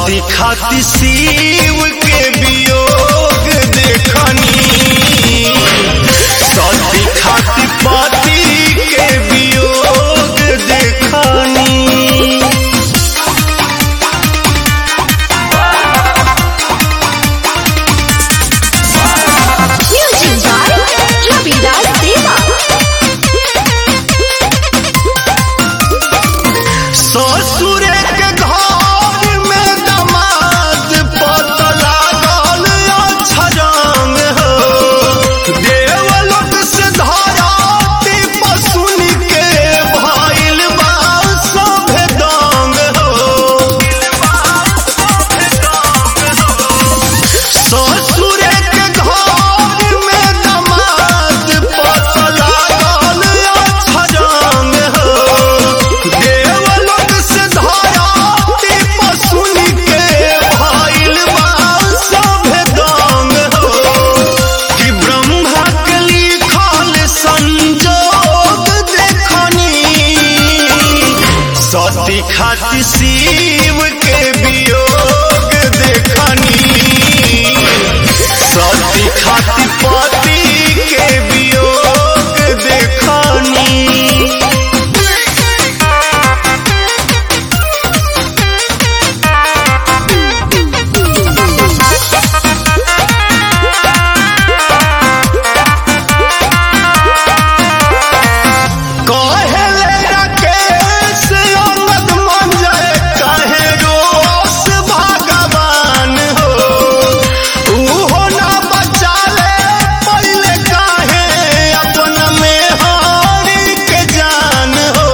सती खाती शिव के वियोग देखनी सती खाती पति के वियोग देखनी Music by Ravidas Deva. ससुर के घर में दमाद पत लागल अछरंग हो देवलोक से धराती पसुन के भइल बा सभे दंग हो ससुर के घर में दमाद पत लागल अछरंग हो देवलोक से धराती पसुन के भइल बा सभे दंग हो कि ब्रह्मा के लिखल संजोग देखनी सती खाती शिव के वियोग देखनी सती खाती पति के वियोग देखनी कहले राकेश अंगद मंजर कहे रोस भगवान हो उहो ना बचाले पहले काहे अपन में हारी के जान हो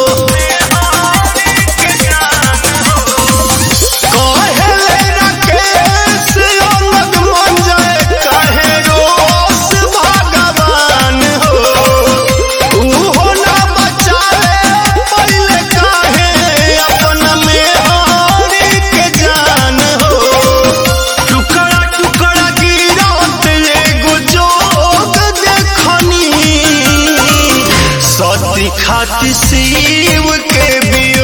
कहले राकेश अंगद मंजर कहे रोस भगवान हो उहो ना बचाले पहले काहे अपन में हारी के जान हो टुकड़ा टुकड़ा गिरत एगो जोग देखनी सती खाती शिव के वियोग